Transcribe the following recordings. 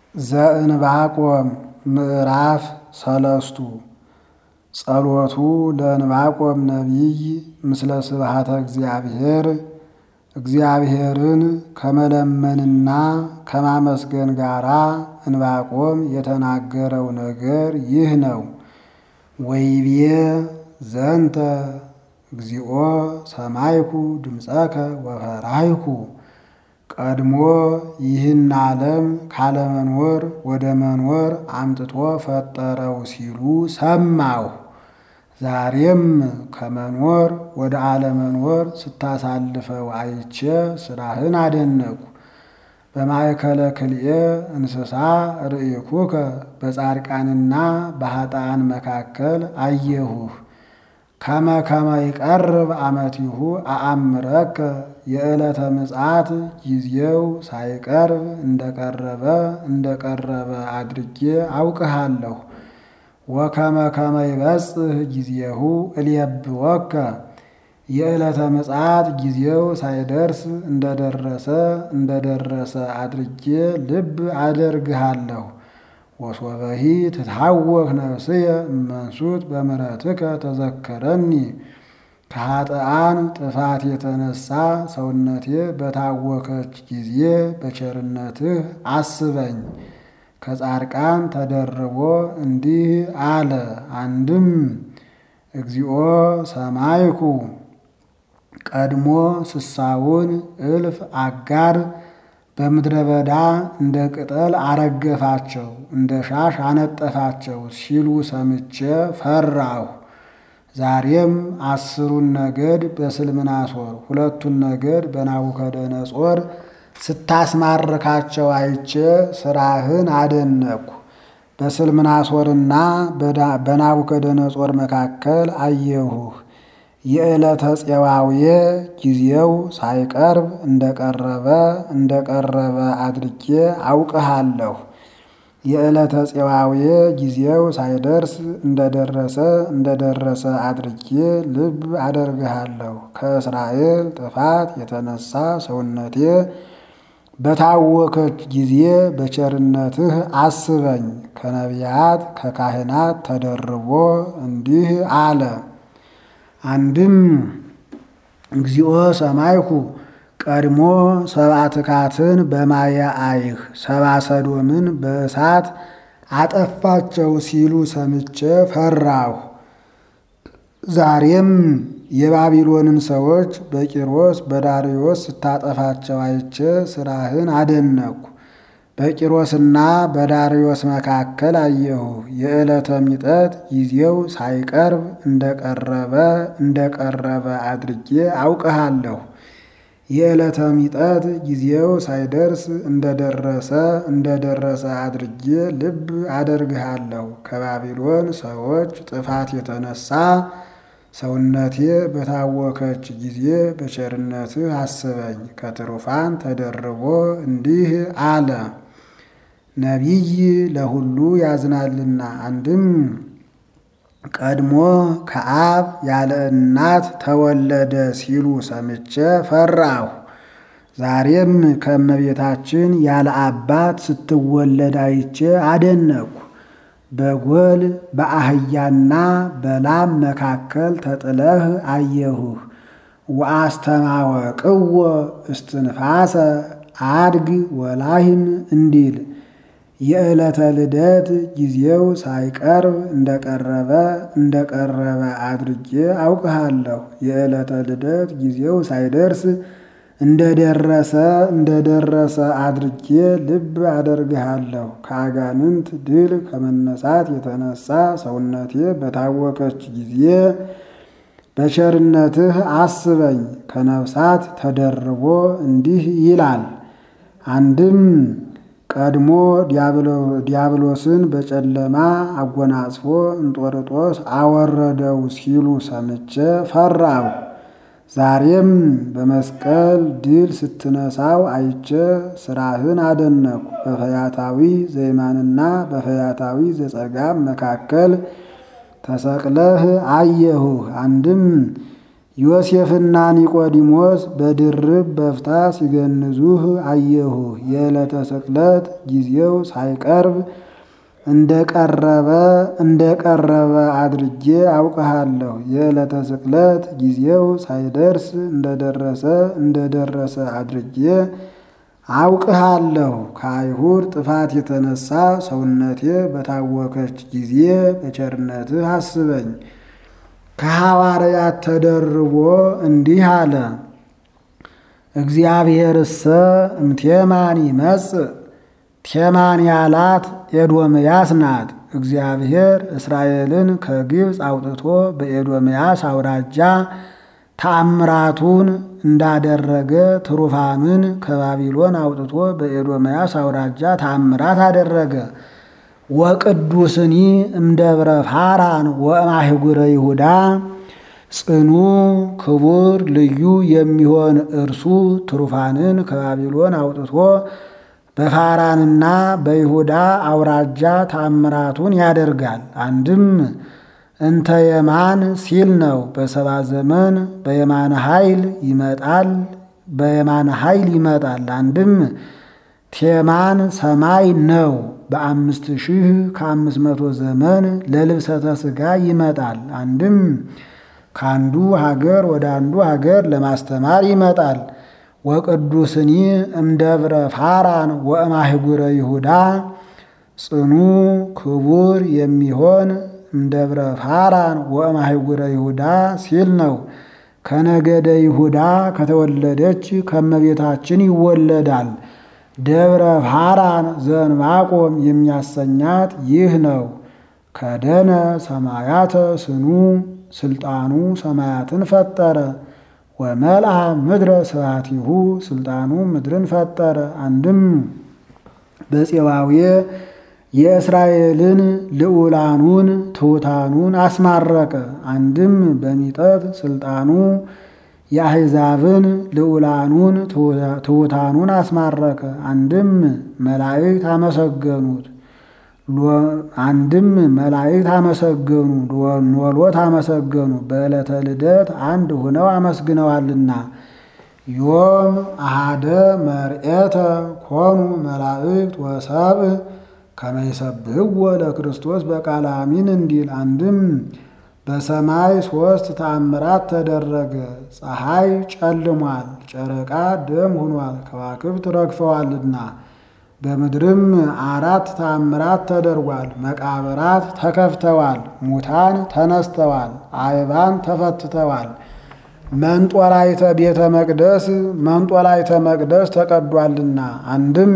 ዘእንባቆም ምዕራፍ ሰለስቱ ጸሎቱ ለእንባቆም ነቢይ ምስለ ስብሐተ እግዚአብሔር እግዚአብሔርን ከመለመንና ከማመስገን ጋራ እንባቆም የተናገረው ነገር ይህ ነው። ወይቤ ዘንተ እግዚኦ ሰማይኩ ድምፀከ ወፈራይኩ ቀድሞ ይህን ዓለም ካለመኖር ወደ መኖር አምጥቶ ፈጠረው ሲሉ ሰማሁ። ዛሬም ከመኖር ወደ አለመኖር ስታሳልፈው አይቼ ስራህን አደነቁ። በማእከለ ክልኤ እንስሳ ርኢኩከ በጻድቃንና በኃጥአን መካከል አየሁህ። ከመ ከመ ይቀርብ አመቲሁ አአምረከ የዕለተ ምጽአት ጊዜው ሳይቀርብ እንደቀረበ እንደቀረበ አድርጌ አውቅሃለሁ። ወከመ ከመ ይበጽሕ ጊዜሁ እልየብወከ የዕለተ ምጽአት ጊዜው ሳይደርስ እንደደረሰ እንደደረሰ አድርጌ ልብ አደርግሃለሁ። ወሶበሂ ትታወክ ነፍስየ እመንሱት በምሕረትከ ተዘከረኒ ከኃጥአን ጥፋት የተነሳ ሰውነቴ በታወከች ጊዜ በቸርነትህ አስበኝ። ከጻድቃን ተደርቦ እንዲህ አለ። አንድም እግዚኦ ሰማይኩ ቀድሞ ስሳውን እልፍ አጋር በምድረ በዳ እንደ ቅጠል አረገፋቸው፣ እንደ ሻሽ አነጠፋቸው ሲሉ ሰምቼ ፈራሁ። ዛሬም አስሩን ነገድ በስልምናሶር ሁለቱን ነገድ በናቡከደነጾር ስታስማርካቸው አይቼ ስራህን አደነቅሁ። በስልምናሶርና በናቡከደነጾር መካከል አየሁህ። የዕለተ ፄዋውየ ጊዜው ሳይቀርብ እንደቀረበ እንደቀረበ አድርጌ አውቅሃለሁ። የዕለተ ፄዋውየ ጊዜው ሳይደርስ እንደደረሰ እንደደረሰ አድርጌ ልብ አደርግሃለሁ። ከእስራኤል ጥፋት የተነሳ ሰውነቴ በታወከች ጊዜ በቸርነትህ አስበኝ። ከነቢያት ከካህናት ተደርቦ እንዲህ አለ። አንድም እግዚኦ ሰማይኩ ቀድሞ ሰብአ ትካትን በማየ አይህ ሰብአ ሰዶምን በእሳት አጠፋቸው ሲሉ ሰምቼ ፈራሁ። ዛሬም የባቢሎንን ሰዎች በቂሮስ በዳርዮስ ስታጠፋቸው አይቼ ስራህን አደነቅሁ። በቂሮስና በዳርዮስ መካከል አየሁ። የዕለተ ሚጠት ጊዜው ሳይቀርብ እንደቀረበ እንደቀረበ አድርጌ አውቅሃለሁ። የዕለተ ሚጠት ጊዜው ሳይደርስ እንደደረሰ እንደደረሰ አድርጌ ልብ አደርግሃለሁ። ከባቢሎን ሰዎች ጥፋት የተነሳ ሰውነቴ በታወከች ጊዜ በቸርነትህ አስበኝ። ከትሩፋን ተደርቦ እንዲህ አለ። ነቢይ ለሁሉ ያዝናልና። አንድም ቀድሞ ከአብ ያለ እናት ተወለደ ሲሉ ሰምቼ ፈራሁ። ዛሬም ከእመቤታችን ያለ አባት ስትወለድ አይቼ አደነቅሁ። በጎል በአህያና በላም መካከል ተጥለህ አየሁህ። ወአስተማወቅዎ እስትንፋሰ አድግ ወላሂም እንዲል የዕለተ ልደት ጊዜው ሳይቀርብ እንደቀረበ እንደቀረበ አድርጌ አውቅሃለሁ። የዕለተ ልደት ጊዜው ሳይደርስ እንደደረሰ እንደደረሰ አድርጌ ልብ አደርግሃለሁ። ከአጋንንት ድል ከመነሳት የተነሳ ሰውነቴ በታወከች ጊዜ በቸርነትህ አስበኝ። ከነፍሳት ተደርቦ እንዲህ ይላል። አንድም ቀድሞ ዲያብሎስን በጨለማ አጎናጽፎ እንጦርጦስ አወረደው ሲሉ ሰምቼ ፈራሁ። ዛሬም በመስቀል ድል ስትነሳው አይቼ ስራህን አደነቅሁ። በፈያታዊ ዘይማንና በፈያታዊ ዘጸጋም መካከል ተሰቅለህ አየሁህ። አንድም ዮሴፍና ኒቆዲሞስ በድርብ በፍታ ሲገንዙህ አየሁህ። የዕለተ ስቅለት ጊዜው ሳይቀርብ እንደቀረበ እንደቀረበ አድርጌ አውቅሃለሁ። የዕለተ ስቅለት ጊዜው ሳይደርስ እንደደረሰ እንደደረሰ አድርጌ አውቅሃለሁ። ከአይሁድ ጥፋት የተነሳ ሰውነቴ በታወከች ጊዜ በቸርነትህ አስበኝ። ከሐዋርያት ተደርቦ እንዲህ አለ። እግዚአብሔርሰ እምቴማን ይመጽእ ቴማን ያላት ኤዶምያስ ናት። እግዚአብሔር እስራኤልን ከግብፅ አውጥቶ በኤዶምያስ አውራጃ ተአምራቱን እንዳደረገ ትሩፋምን ከባቢሎን አውጥቶ በኤዶምያስ አውራጃ ተአምራት አደረገ። ወቅዱስኒ እምደብረ ፋራን ወእማህጉረ ይሁዳ ጽኑ ክቡር ልዩ የሚሆን እርሱ ትሩፋንን ከባቢሎን አውጥቶ በፋራንና በይሁዳ አውራጃ ተአምራቱን ያደርጋል። አንድም እንተ የማን ሲል ነው። በሰባ ዘመን በየማነ ኃይል ይመጣል በየማነ ኃይል ይመጣል። አንድም ቴማን ሰማይ ነው። በአምስት ሺህ ከአምስት መቶ ዘመን ለልብሰተ ሥጋ ይመጣል። አንድም ከአንዱ ሀገር ወደ አንዱ ሀገር ለማስተማር ይመጣል። ወቅዱስኒ እምደብረ ፋራን ወእማህጉረ ይሁዳ ጽኑ ክቡር የሚሆን እምደብረ ፋራን ወእማህጉረ ይሁዳ ሲል ነው። ከነገደ ይሁዳ ከተወለደች ከመቤታችን ይወለዳል። ደብረ ፋራን ዘንባቆም የሚያሰኛት ይህ ነው። ከደነ ሰማያተ ስኑ ስልጣኑ ሰማያትን ፈጠረ። ወመልአ ምድረ ስብሐቲሁ ስልጣኑ ምድርን ፈጠረ። አንድም በፄዋዌ የእስራኤልን ልዑላኑን ትሑታኑን አስማረቀ። አንድም በሚጠት ስልጣኑ የአሕዛብን ልዑላኑን ትሑታኑን አስማረከ። አንድም መላእክት አመሰገኑት አንድም መላእክት አመሰገኑ ኖሎት አመሰገኑ። በዕለተ ልደት አንድ ሆነው አመስግነዋልና። ዮም አሃደ መርኤተ ኮኑ መላእክት ወሰብእ ከመ ይሰብሕዎ ለክርስቶስ በቃለ አሚን እንዲል። አንድም በሰማይ ሦስት ተአምራት ተደረገ። ፀሐይ ጨልሟል፣ ጨረቃ ደም ሆኗል፣ ከዋክብት ረግፈዋልና። በምድርም አራት ተአምራት ተደርጓል። መቃብራት ተከፍተዋል፣ ሙታን ተነስተዋል፣ አይባን ተፈትተዋል። መንጦላይተ ቤተ መቅደስ መንጦላይተ መቅደስ ተቀዷልና። አንድም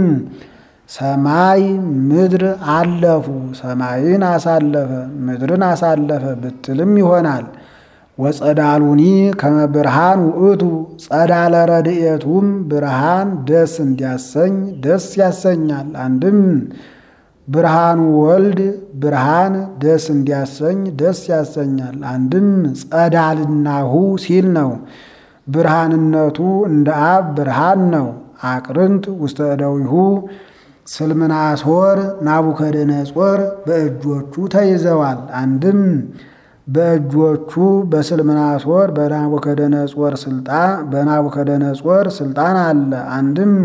ሰማይ ምድር አለፉ፣ ሰማይን አሳለፈ፣ ምድርን አሳለፈ ብትልም ይሆናል። ወጸዳሉኒ ከመ ብርሃን ውእቱ ጸዳለ ረድኤቱም ብርሃን ደስ እንዲያሰኝ ደስ ያሰኛል። አንድም ብርሃኑ ወልድ ብርሃን ደስ እንዲያሰኝ ደስ ያሰኛል። አንድም ጸዳልናሁ ሲል ነው። ብርሃንነቱ እንደ አብ ብርሃን ነው። አቅርንት ውስተ እደዊሁ ስልምናሶር ናቡከደነጾር በእጆቹ ተይዘዋል። አንድም በእጆቹ በስልምናሶር በናቡከደነጾር ስልጣን በናቡከደነጾር ስልጣን አለ። አንድም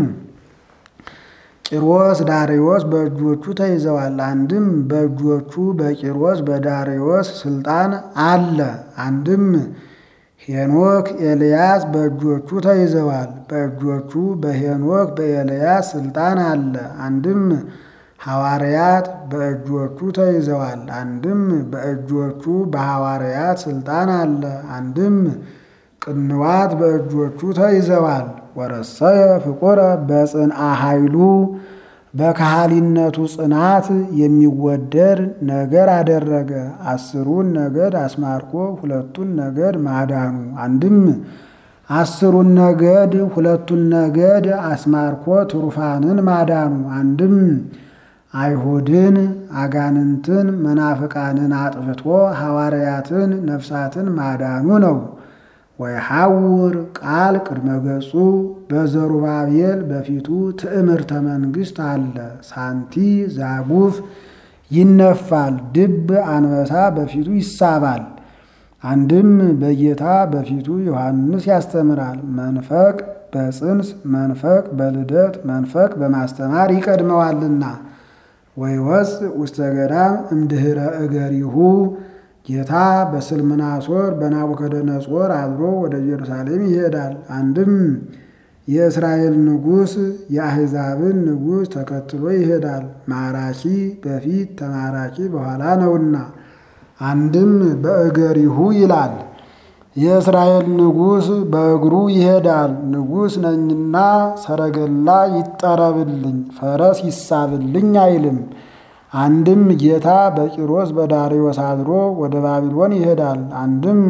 ቂሮስ ዳሪዮስ በእጆቹ ተይዘዋል። አንድም በእጆቹ በቂሮስ በዳሪዮስ ስልጣን አለ። አንድም ሄኖክ ኤልያስ በእጆቹ ተይዘዋል። በእጆቹ በሄኖክ በኤልያስ ስልጣን አለ። አንድም ሐዋርያት በእጆቹ ተይዘዋል። አንድም በእጆቹ በሐዋርያት ስልጣን አለ። አንድም ቅንዋት በእጆቹ ተይዘዋል። ወረሰየ ፍቁረ በጽንአ ኃይሉ በካህሊነቱ ጽናት የሚወደድ ነገር አደረገ። አስሩን ነገድ አስማርኮ ሁለቱን ነገድ ማዳኑ። አንድም አስሩን ነገድ ሁለቱን ነገድ አስማርኮ ትሩፋንን ማዳኑ። አንድም አይሁድን አጋንንትን መናፍቃንን አጥፍቶ ሐዋርያትን ነፍሳትን ማዳኑ ነው። ወይሐውር ቃል ቅድመ ገጹ በዘሩባቤል በፊቱ ትዕምርተ መንግሥት አለ። ሳንቲ ዛጉፍ ይነፋል፣ ድብ አንበሳ በፊቱ ይሳባል። አንድም በጌታ በፊቱ ዮሐንስ ያስተምራል። መንፈቅ በጽንስ መንፈቅ በልደት መንፈቅ በማስተማር ይቀድመዋልና። ወይወፅ ውስተ ገዳም እምድኅረ እገሪሁ ጌታ በስልምናሶር በናቡከደነጾር አድሮ ወደ ኢየሩሳሌም ይሄዳል። አንድም የእስራኤል ንጉሥ የአሕዛብን ንጉሥ ተከትሎ ይሄዳል። ማራኪ በፊት ተማራኪ በኋላ ነውና። አንድም በእገሪሁ ይላል። የእስራኤል ንጉሥ በእግሩ ይሄዳል። ንጉሥ ነኝና ሰረገላ ይጠረብልኝ፣ ፈረስ ይሳብልኝ አይልም። አንድም ጌታ በቂሮስ በዳርዮስ አድሮ ወደ ባቢሎን ይሄዳል። አንድም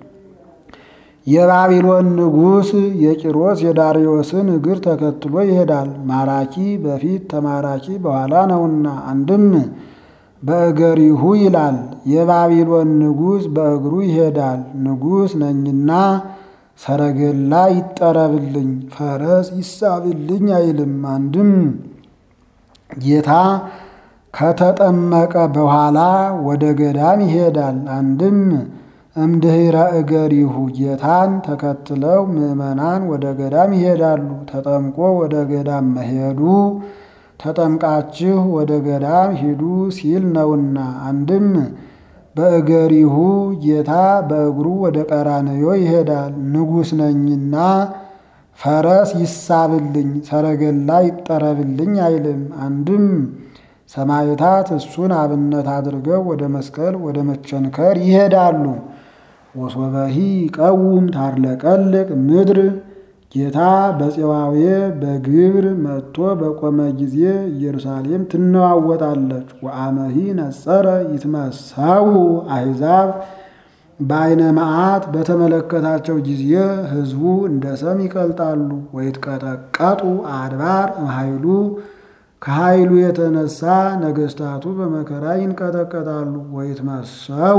የባቢሎን ንጉሥ የቂሮስ የዳርዮስን እግር ተከትሎ ይሄዳል። ማራኪ በፊት ተማራኪ በኋላ ነውና። አንድም በእገሪሁ ይላል። የባቢሎን ንጉሥ በእግሩ ይሄዳል። ንጉሥ ነኝና ሰረገላ ይጠረብልኝ፣ ፈረስ ይሳብልኝ አይልም። አንድም ጌታ ከተጠመቀ በኋላ ወደ ገዳም ይሄዳል። አንድም እምድኅረ እገሪሁ ጌታን ተከትለው ምዕመናን ወደ ገዳም ይሄዳሉ። ተጠምቆ ወደ ገዳም መሄዱ ተጠምቃችሁ ወደ ገዳም ሂዱ ሲል ነውና። አንድም በእገሪሁ ጌታ በእግሩ ወደ ቀራንዮ ይሄዳል። ንጉሥ ነኝና ፈረስ ይሳብልኝ፣ ሰረገላ ይጠረብልኝ አይልም። አንድም ሰማዕታት እሱን አብነት አድርገው ወደ መስቀል ወደ መቸንከር ይሄዳሉ። ወሶበሂ ቀውም ታርለቀልቅ ምድር ጌታ በፄዋዌ በግብር መጥቶ በቆመ ጊዜ ኢየሩሳሌም ትነዋወጣለች። ወአመሂ ነጸረ ይትመሰው አሕዛብ በዓይነ መዓት በተመለከታቸው ጊዜ ሕዝቡ እንደ ሰም ይቀልጣሉ። ወይትቀጠቀጡ አድባር እምኃይሉ ከኃይሉ የተነሳ ነገሥታቱ በመከራ ይንቀጠቀጣሉ። ወይትመሰው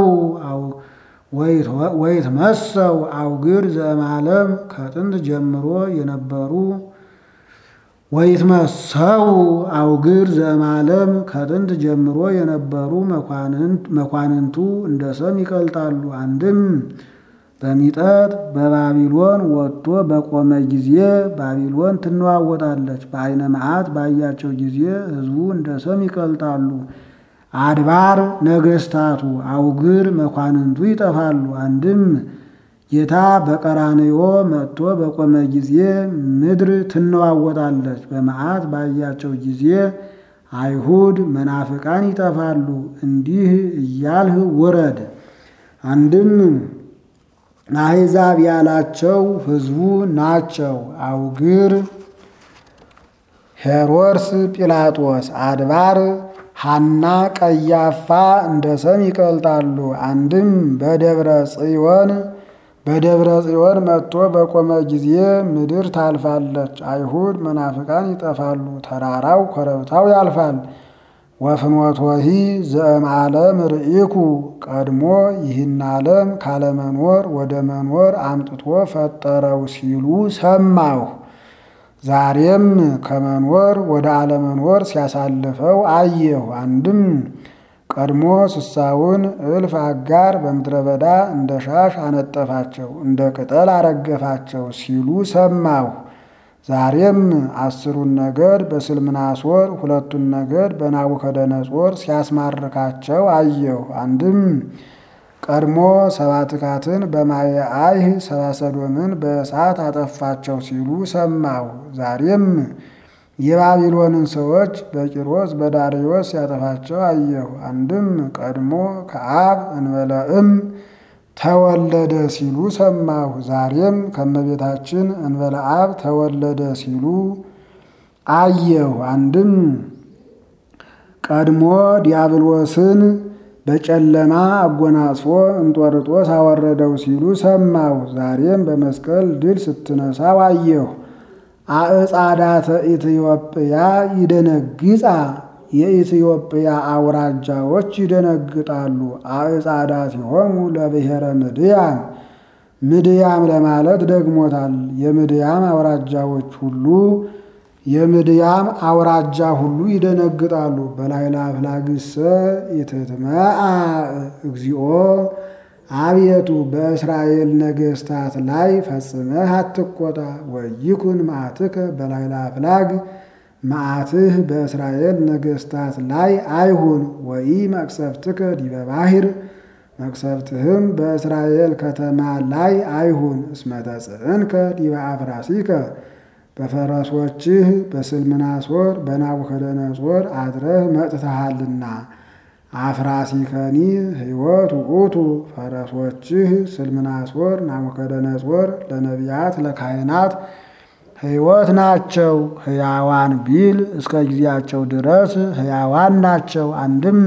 ወይትመሰው አውግር ዘእምዓለም ከጥንት ጀምሮ የነበሩ ወይትመሰው አውግር ዘእምዓለም ከጥንት ጀምሮ የነበሩ መኳንንቱ እንደ ሰም ይቀልጣሉ። አንድም በሚጠት በባቢሎን ወጥቶ በቆመ ጊዜ ባቢሎን ትነዋወጣለች። በዓይነ መዓት ባያቸው ጊዜ ሕዝቡ እንደ ሰም ይቀልጣሉ። አድባር ነገሥታቱ አውግር መኳንንቱ ይጠፋሉ። አንድም ጌታ በቀራንዮ መጥቶ በቆመ ጊዜ ምድር ትነዋወጣለች። በመዓት ባያቸው ጊዜ አይሁድ መናፍቃን ይጠፋሉ። እንዲህ እያልህ ውረድ። አንድም አሕዛብ ያላቸው ሕዝቡ ናቸው። አውግር ሄሮድስ፣ ጲላጦስ፣ አድባር ሐና፣ ቀያፋ እንደ ሰም ይቀልጣሉ። አንድም በደብረ ጽዮን በደብረ ጽዮን መጥቶ በቆመ ጊዜ ምድር ታልፋለች። አይሁድ መናፍቃን ይጠፋሉ። ተራራው ኮረብታው ያልፋል። ወፍኖቶሂ ዘእምዓለም ርኢኩ ቀድሞ ይህን ዓለም ካለመኖር ወደ መኖር አምጥቶ ፈጠረው ሲሉ ሰማሁ። ዛሬም ከመኖር ወደ አለመኖር ሲያሳልፈው አየሁ። አንድም ቀድሞ ስሳውን እልፍ አጋር በምድረ በዳ እንደ ሻሽ አነጠፋቸው፣ እንደ ቅጠል አረገፋቸው ሲሉ ሰማሁ። ዛሬም አስሩን ነገድ በስልምናሶር ሁለቱን ነገድ በናቡከደነጾር ሲያስማርካቸው አየሁ። አንድም ቀድሞ ሰባትካትን በማየ አይህ ሰባሰዶምን በእሳት አጠፋቸው ሲሉ ሰማሁ። ዛሬም የባቢሎንን ሰዎች በቂሮስ በዳርዮስ ሲያጠፋቸው አየሁ። አንድም ቀድሞ ከአብ እንበለእም ተወለደ ሲሉ ሰማሁ። ዛሬም ከመቤታችን እንበለ አብ ተወለደ ሲሉ አየሁ። አንድም ቀድሞ ዲያብሎስን በጨለማ አጎናጽፎ እንጦርጦስ አወረደው ሲሉ ሰማሁ። ዛሬም በመስቀል ድል ስትነሳው አየሁ። አዕጻዳተ ኢትዮጵያ ይደነግጻ የኢትዮጵያ አውራጃዎች ይደነግጣሉ። አዕጻዳ ሲሆኑ ለብሔረ ምድያም ምድያም ለማለት ደግሞታል። የምድያም አውራጃዎች ሁሉ የምድያም አውራጃ ሁሉ ይደነግጣሉ። በላይላ አፍላግሰ ኢትትመአ እግዚኦ አቤቱ በእስራኤል ነገሥታት ላይ ፈጽመህ አትቆጣ። ወይኩን መዓትከ በላዕለ አፍላግ መዓትህ በእስራኤል ነገሥታት ላይ አይሁን። ወኢ መቅሰፍትከ ዲበ ባሕር መቅሰፍትህም በእስራኤል ከተማ ላይ አይሁን። እስመ ተጽዕንከ ዲበ አፍራሲከ በፈረሶችህ በስልምናሶር በናቡከደነጾር አድረህ መጥተሃልና። አፍራሲከኒ ሕይወት ውእቱ ፈረሶችህ ስልምናሶር ናቡከደነጾር ለነቢያት ለካህናት ሕይወት ናቸው። ሕያዋን ቢል እስከ ጊዜያቸው ድረስ ሕያዋን ናቸው። አንድም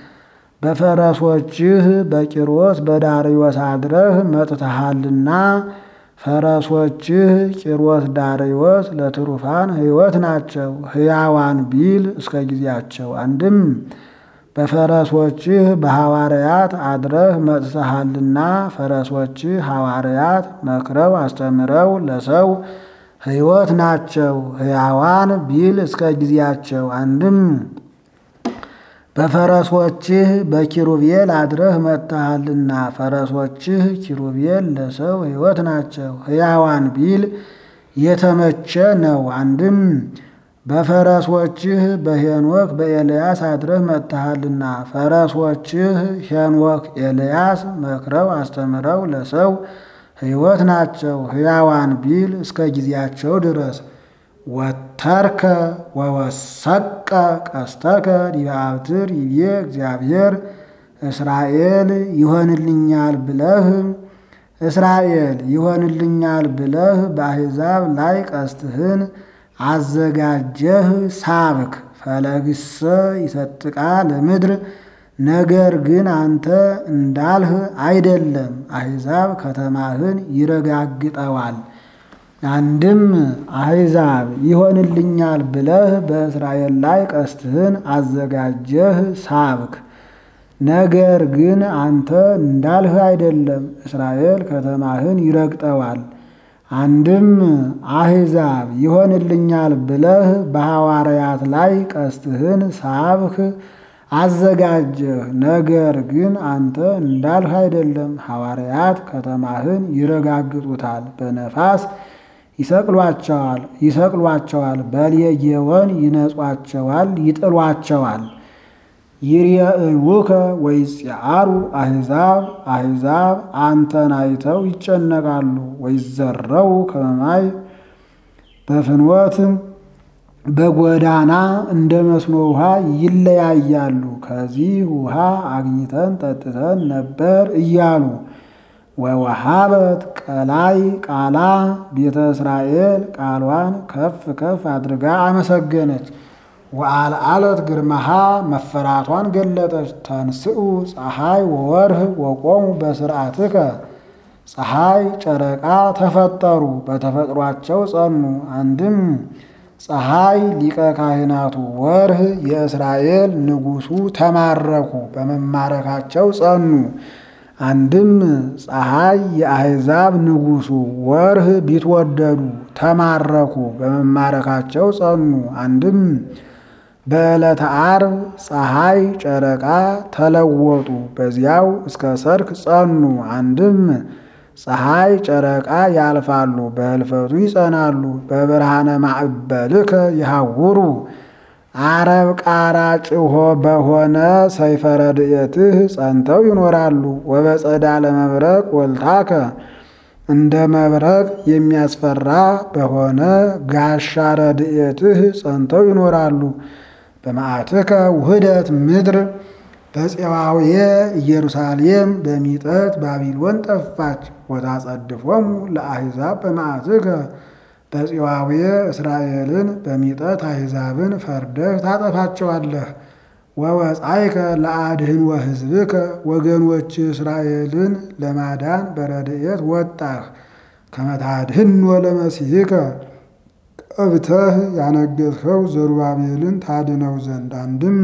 በፈረሶችህ በቂሮስ በዳርዮስ አድረህ መጥተሃልና ፈረሶችህ ቂሮስ ዳርዮስ ለትሩፋን ሕይወት ናቸው። ሕያዋን ቢል እስከ ጊዜያቸው አንድም በፈረሶችህ በሐዋርያት አድረህ መጥተሃልና ፈረሶችህ ሐዋርያት መክረው አስተምረው ለሰው ሕይወት ናቸው። ሕያዋን ቢል እስከ ጊዜያቸው አንድም በፈረሶችህ በኪሩቤል አድረህ መጥተሃልና ፈረሶችህ ኪሩቤል ለሰው ሕይወት ናቸው። ሕያዋን ቢል የተመቸ ነው። አንድም በፈረሶችህ በሄኖክ በኤልያስ አድረህ መጥተሃልና ፈረሶችህ ሄኖክ ኤልያስ መክረው አስተምረው ለሰው ሕይወት ናቸው። ሕያዋን ቢል እስከ ጊዜያቸው ድረስ ወተርከ ወወሰቀ ቀስተከ ዲበ አብትር ይቤ እግዚአብሔር እስራኤል ይሆንልኛል ብለህ እስራኤል ይሆንልኛል ብለህ በአሕዛብ ላይ ቀስትህን አዘጋጀህ ሳብክ። ፈለግሰ ይሰጥቃ ለምድር ነገር ግን አንተ እንዳልህ አይደለም፣ አሕዛብ ከተማህን ይረጋግጠዋል። አንድም አሕዛብ ይሆንልኛል ብለህ በእስራኤል ላይ ቀስትህን አዘጋጀህ ሳብክ። ነገር ግን አንተ እንዳልህ አይደለም፣ እስራኤል ከተማህን ይረግጠዋል። አንድም አሕዛብ ይሆንልኛል ብለህ በሐዋርያት ላይ ቀስትህን ሳብክ አዘጋጀህ። ነገር ግን አንተ እንዳልህ አይደለም፣ ሐዋርያት ከተማህን ይረጋግጡታል። በነፋስ ይሰቅሏቸዋል ይሰቅሏቸዋል፣ በሌጌወን ይነጿቸዋል፣ ይጥሏቸዋል። ይርየእዩከ ወይጽአሩ አሕዛብ አሕዛብ አንተን አይተው ይጨነቃሉ። ወይዘረው ከመማይ በፍኖት በጎዳና እንደ መስኖ ውሃ ይለያያሉ። ከዚህ ውሃ አግኝተን ጠጥተን ነበር እያሉ ወወሃበት ቀላይ ቃላ ቤተ እስራኤል ቃሏን ከፍ ከፍ አድርጋ አመሰገነች። ወአልዓለት ግርማሃ መፈራቷን ገለጠች። ተንስኡ ፀሐይ ወወርህ ወቆሙ በስርዓትከ ፀሐይ ጨረቃ ተፈጠሩ በተፈጥሯቸው ጸኑ። አንድም ፀሐይ ሊቀ ካህናቱ ወርህ የእስራኤል ንጉሡ ተማረኩ በመማረካቸው ጸኑ። አንድም ፀሐይ የአሕዛብ ንጉሡ ወርህ ቢትወደዱ ተማረኩ በመማረካቸው ጸኑ። አንድም በዕለተ ዓርብ ፀሐይ ጨረቃ ተለወጡ በዚያው እስከ ሰርክ ጸኑ። አንድም ፀሐይ ጨረቃ ያልፋሉ በሕልፈቱ ይጸናሉ። በብርሃነ ማዕበልከ ይሃውሩ አረብ ቃራ ጭሆ በሆነ ሰይፈ ረድኤትህ ጸንተው ይኖራሉ። ወበጸዳለ መብረቅ ወልታከ እንደ መብረቅ የሚያስፈራ በሆነ ጋሻ ረድኤትህ ጸንተው ይኖራሉ። በመዓትከ ውህደት ምድር በፄዋውየ ኢየሩሳሌም በሚጠት ባቢሎን ጠፋች። ወታጸድፎሙ ለአሕዛብ በመዓትከ በፄዋውየ እስራኤልን በሚጠት አሕዛብን ፈርደህ ታጠፋቸዋለህ። ወወፃይከ ለአድህን ወሕዝብከ ወገኖች እስራኤልን ለማዳን በረድኤት ወጣህ። ከመታድህን ወለመሲሕከ ቀብተህ ያነገሥኸው ዘሩባቤልን ታድነው ዘንድ አንድም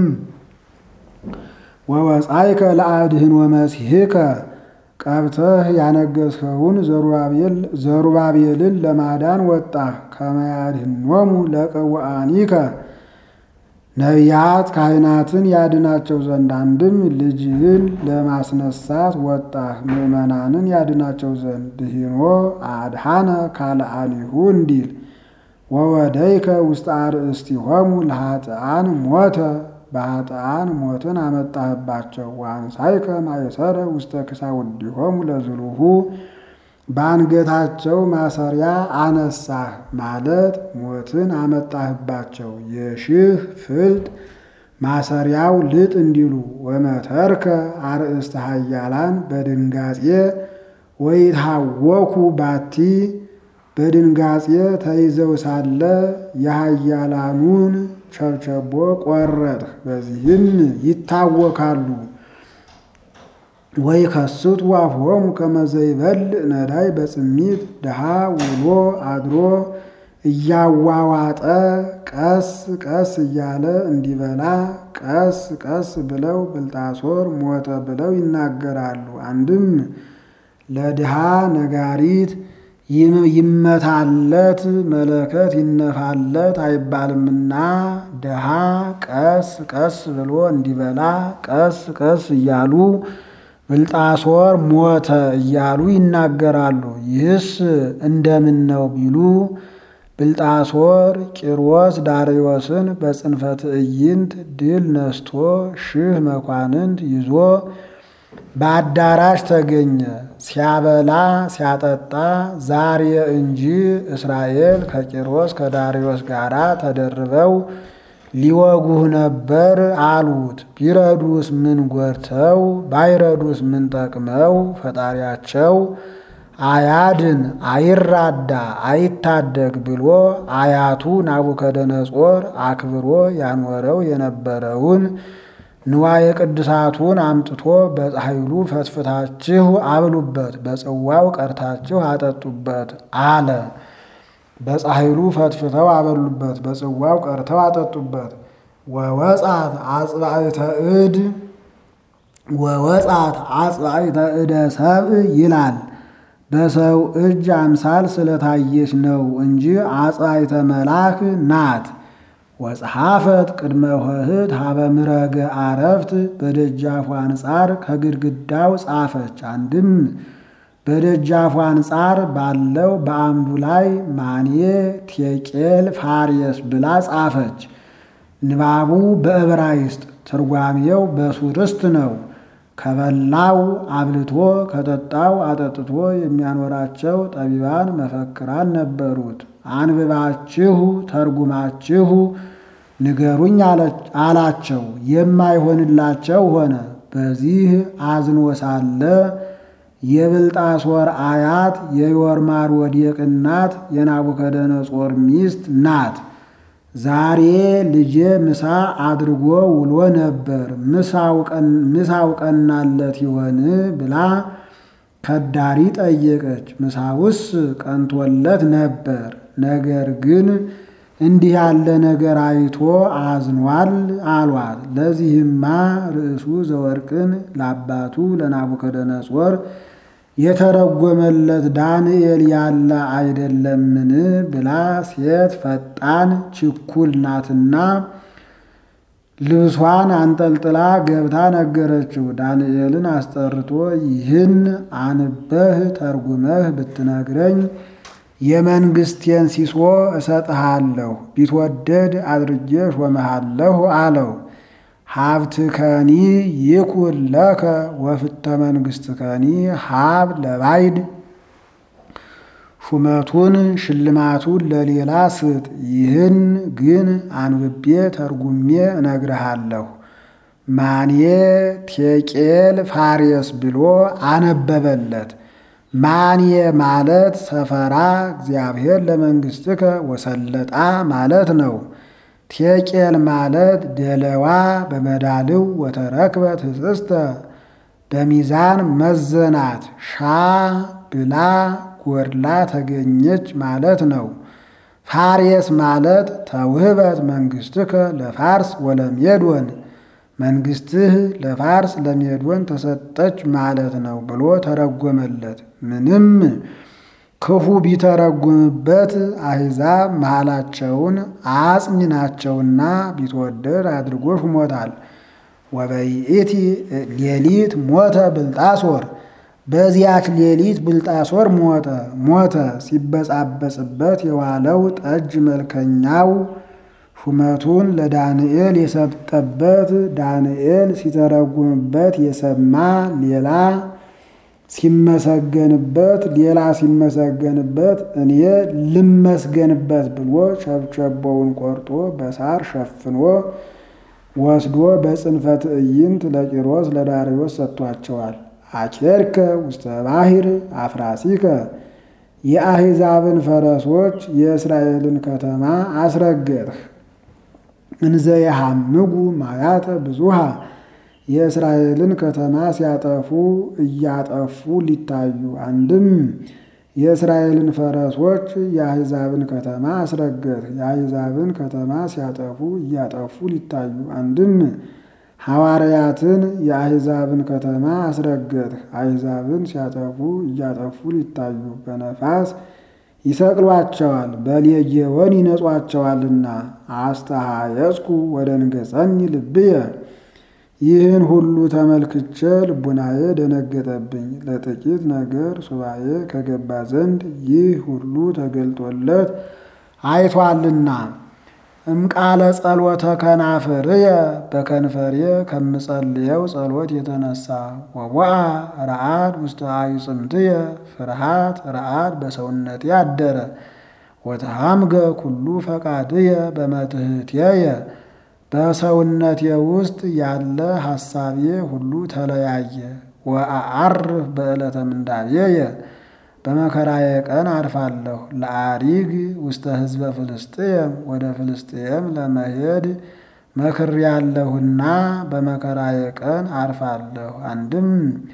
ወወፃይከ ለአድህን ወመሲሕከ ቀብተህ ያነገሥኸውን ዘሩባቤልን ለማዳን ወጣህ። ከመያድህኖሙ ለቅውአኒከ ነቢያት ካህናትን ያድናቸው ዘንድ አንድም ልጅህን ለማስነሳት ወጣህ ምዕመናንን ያድናቸው ዘንድ ድሂኖ አድሃነ ካልአኒሁ እንዲል ወወደይከ ውስጥ አርእስቲሆሙ ለኃጥኣን ሞተ በኃጥኣን ሞትን አመጣህባቸው ወአንሳይከ ማእሰረ ውስተ ክሳውዲሆሙ ለዝሉሁ በአንገታቸው ማሰሪያ አነሳህ ማለት ሞትን አመጣህባቸው የሺህ ፍልጥ ማሰሪያው ልጥ እንዲሉ ወመተርከ አርእስተ ኃያላን በድንጋጼ ወይታወኩ ባቲ በድንጋጼ ተይዘው ሳለ የኃያላኑን ቸብቸቦ ቆረጥህ፣ በዚህም ይታወካሉ። ወይ ከስቱ አፍሆሙ ከመዘይበል ነዳይ በጽሚት ድሃ ውሎ አድሮ እያዋዋጠ ቀስ ቀስ እያለ እንዲበላ ቀስ ቀስ ብለው ብልጣሶር ሞተ ብለው ይናገራሉ። አንድም ለድሃ ነጋሪት ይመታለት መለከት ይነፋለት አይባልምና ድሃ ቀስ ቀስ ብሎ እንዲበላ ቀስ ቀስ እያሉ ብልጣሶር ሞተ እያሉ ይናገራሉ። ይህስ እንደምን ነው ቢሉ ብልጣሶር ቂሮስ ዳርዮስን በጽንፈ ትዕይንት ድል ነስቶ ሺህ መኳንንት ይዞ በአዳራሽ ተገኘ። ሲያበላ ሲያጠጣ ዛሬ እንጂ እስራኤል ከቂሮስ ከዳርዮስ ጋር ተደርበው ሊወጉህ ነበር አሉት። ቢረዱስ ምን ጎድተው ባይረዱስ ምን ጠቅመው ፈጣሪያቸው አያድን አይራዳ አይታደግ ብሎ አያቱ ናቡከደነጾር አክብሮ ያኖረው የነበረውን ንዋየ ቅድሳቱን አምጥቶ በፀሐይሉ ፈትፍታችሁ አብሉበት፣ በጽዋው ቀርታችሁ አጠጡበት አለ። በፀሐይሉ ፈትፍተው አበሉበት፣ በጽዋው ቀርተው አጠጡበት። ወወጻት አጽባዕተ እድ ወወጻት አጽባዕተ እደ ሰብእ ይላል። በሰው እጅ አምሳል ስለታየች ነው እንጂ አጽባዕተ መልአክ ናት። ወጸሐፈት ቅድመ ኆኅት ሀበ ምረገ አረፍት በደጃፉ አንጻር ከግድግዳው ጻፈች። አንድም በደጃፉ አንጻር ባለው በአምዱ ላይ ማኔ ቴቄል ፋርየስ ብላ ጻፈች። ንባቡ በዕብራይስጥ ትርጓሜው በሱርስት ነው። ከበላው አብልቶ ከጠጣው አጠጥቶ የሚያኖራቸው ጠቢባን መፈክራን ነበሩት። አንብባችሁ ተርጉማችሁ ንገሩኝ አላቸው። የማይሆንላቸው ሆነ። በዚህ አዝኖ ሳለ የብልጣሶር አያት የዮርማር ወዴቅ እናት የናቡከደነጾር ሚስት ናት። ዛሬ ልጄ ምሳ አድርጎ ውሎ ነበር፣ ምሳው ቀናለት ይሆን ብላ ከዳሪ ጠየቀች። ምሳውስ ቀንቶለት ነበር፣ ነገር ግን እንዲህ ያለ ነገር አይቶ አዝኗል አሏት። ለዚህማ ርዕሱ ዘወርቅን ለአባቱ ለናቡከደነጾር የተረጎመለት ዳንኤል ያለ አይደለምን ብላ ሴት ፈጣን ችኩል ናትና ልብሷን አንጠልጥላ ገብታ ነገረችው። ዳንኤልን አስጠርቶ ይህን አንበህ ተርጉመህ ብትነግረኝ የመንግስቴን ሲሶ እሰጥሃለሁ፣ ቢትወደድ አድርጌ ሾመሃለሁ አለው። ሀብትከኒ ይኩን ለከ ወፍተ መንግስትከኒ ሀብ ለባይድ ሹመቱን ሽልማቱን ለሌላ ስጥ። ይህን ግን አንብቤ ተርጉሜ እነግርሃለሁ። ማኔ ቴቄል ፋሬስ ብሎ አነበበለት። ማኔ ማለት ሰፈራ እግዚአብሔር ለመንግስትከ ወሰለጣ ማለት ነው። ቴቄል ማለት ደለዋ በመዳልው ወተረክበት ህጽስተ በሚዛን መዘናት ሻ ብላ ጎድላ ተገኘች ማለት ነው። ፋሬስ ማለት ተውህበት መንግስትከ ለፋርስ ወለሜዶን መንግስትህ ለፋርስ ለሜዶን ተሰጠች ማለት ነው ብሎ ተረጎመለት። ምንም ክፉ ቢተረጉምበት አሕዛብ መሃላቸውን አጽኝ ናቸውና ቢትወደድ አድርጎ ሹሞታል። ወበይእቲ ሌሊት ሞተ ብልጣሶር በዚያች ሌሊት ብልጣሶር ሞተ ሞተ ሲበጻበጽበት የዋለው ጠጅ መልከኛው ሹመቱን ለዳንኤል የሰጠበት ዳንኤል ሲተረጉምበት የሰማ ሌላ ሲመሰገንበት ሌላ ሲመሰገንበት እኔ ልመስገንበት ብሎ ቸብቸቦውን ቆርጦ በሳር ሸፍኖ ወስዶ በጽንፈ ትዕይንት ለቂሮስ ለዳርዮስ ሰጥቷቸዋል። አኬርከ ውስተ ባሕር አፍራሲከ የአሕዛብን ፈረሶች የእስራኤልን ከተማ አስረገጥህ። እንዘ የሐምጉ ማያተ ብዙሃ የእስራኤልን ከተማ ሲያጠፉ እያጠፉ ሊታዩ አንድም የእስራኤልን ፈረሶች የአሕዛብን ከተማ አስረገጥህ። የአሕዛብን ከተማ ሲያጠፉ እያጠፉ ሊታዩ አንድም ሐዋርያትን የአሕዛብን ከተማ አስረገጥህ። አሕዛብን ሲያጠፉ እያጠፉ ሊታዩ በነፋስ ይሰቅሏቸዋል፣ በሌጌወን ይነጿቸዋልና። አስተሃየጽኩ ወደ ንገጸኝ ልብየ ይህን ሁሉ ተመልክቼ ልቡናዬ ደነገጠብኝ። ለጥቂት ነገር ሱባኤ ከገባ ዘንድ ይህ ሁሉ ተገልጦለት አይቷልና። እምቃለ ጸሎተ ከናፍርየ በከንፈሬ ከምጸልየው ጸሎት የተነሳ ወቦአ ረአድ ውስተ አዕጽምትየ ፍርሃት ረአድ በሰውነቴ አደረ። ወተሃምገ ኩሉ ፈቃድየ በመትሕትየ በሰውነቴ ውስጥ ያለ ሐሳቤ ሁሉ ተለያየ። ወአዐርፍ በዕለተ ምንዳቤየ በመከራዬ ቀን አርፋለሁ። ለአሪግ ውስተ ሕዝበ ፍልስጥኤም ወደ ፍልስጥኤም ለመሄድ መክሬያለሁና በመከራዬ ቀን አርፋለሁ። አንድም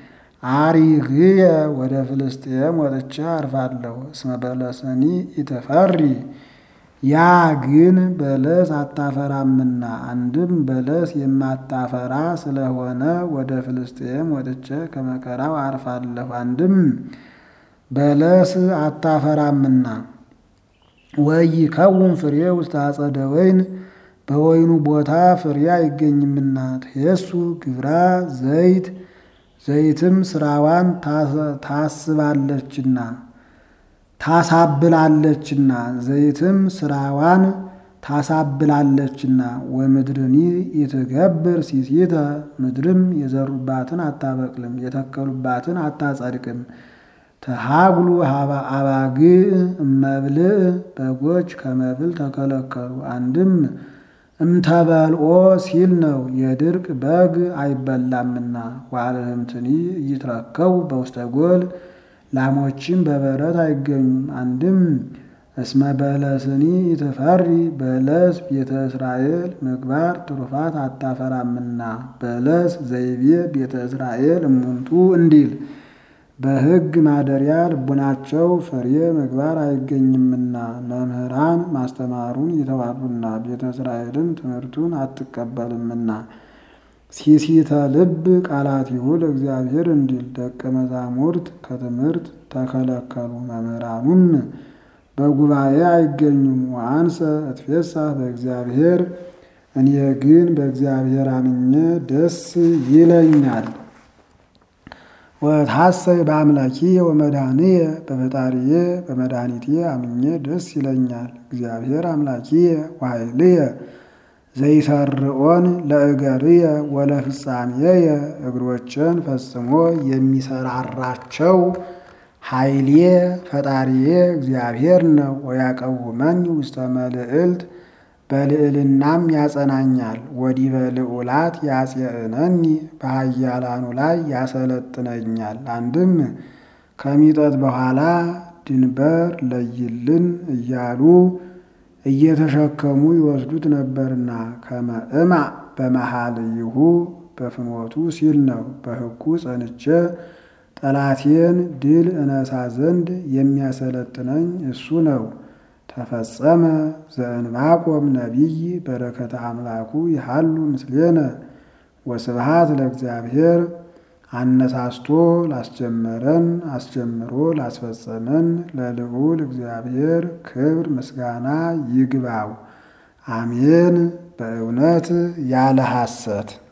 አሪግየ ወደ ፍልስጥኤም ወጥቼ አርፋለሁ። እስመ በለስኒ ኢትፈሪ ያ ግን በለስ አታፈራምና። አንድም በለስ የማታፈራ ስለሆነ ወደ ፍልስጥኤም ወጥቼ ከመከራው አርፋለሁ። አንድም በለስ አታፈራምና። ወኢይከውን ፍሬ ውስተ አጸደ ወይን በወይኑ ቦታ ፍሬ አይገኝምና። ትሄሱ ግብራ ዘይት ዘይትም ስራዋን ታስባለችና ታሳብላለችና ዘይትም ስራዋን ታሳብላለችና። ወምድርኒ ይትገብር ሲሲተ ምድርም የዘሩባትን አታበቅልም የተከሉባትን አታጸድቅም። ተሃጉሉ አባግዕ እመብልዕ በጎች ከመብል ተከለከሉ። አንድም እምተበልኦ ሲል ነው የድርቅ በግ አይበላምና። ዋልህምትኒ እይትረከቡ በውስተ ጎል ላሞችም በበረት አይገኙም። አንድም እስመ በለስኒ ይትፈሪ በለስ ቤተ እስራኤል ምግባር ትሩፋት አታፈራምና። በለስ ዘይቤ ቤተ እስራኤል እሙንቱ እንዲል በሕግ ማደሪያ ልቡናቸው ፍሬ ምግባር አይገኝምና መምህራን ማስተማሩን ይተዋሉና ቤተ እስራኤልም ትምህርቱን አትቀበልምና። ሲሲተ ልብ ቃላቲሁ ለእግዚአብሔር እንዲል ደቀ መዛሙርት ከትምህርት ተከለከሉ፣ መምህራኑም በጉባኤ አይገኙም። ወአንሰ እትፌሳህ በእግዚአብሔር እኔ ግን በእግዚአብሔር አምኜ ደስ ይለኛል። ወታሰይ በአምላኪየ ወመድኃኒየ በፈጣሪዬ በመድኃኒቴ አምኜ ደስ ይለኛል። እግዚአብሔር አምላኪየ ወኃይልየ ዘይሰርዖን ለእገርየ ወለፍጻሜየ እግሮችን ፈጽሞ የሚሰራራቸው ኃይሌ ፈጣሪዬ እግዚአብሔር ነው። ወያቀውመኝ ውስተ መልዕልት በልዕልናም ያጸናኛል። ወዲበ ልዑላት ያጽየእነኒ በኃያላኑ ላይ ያሰለጥነኛል። አንድም ከሚጠት በኋላ ድንበር ለይልን እያሉ እየተሸከሙ ይወስዱት ነበርና ከመእማ በመሃልይሁ በፍኖቱ ሲል ነው። በሕጉ ጸንቼ ጠላቴን ድል እነሳ ዘንድ የሚያሰለጥነኝ እሱ ነው። ተፈጸመ ዘእንባቆም ነቢይ በረከተ አምላኩ ይሃሉ ምስሌነ ወስብሃት ለእግዚአብሔር። አነሳስቶ ላስጀመረን አስጀምሮ ላስፈጸመን ለልዑል እግዚአብሔር ክብር ምስጋና ይግባው። አሜን። በእውነት ያለ ሐሰት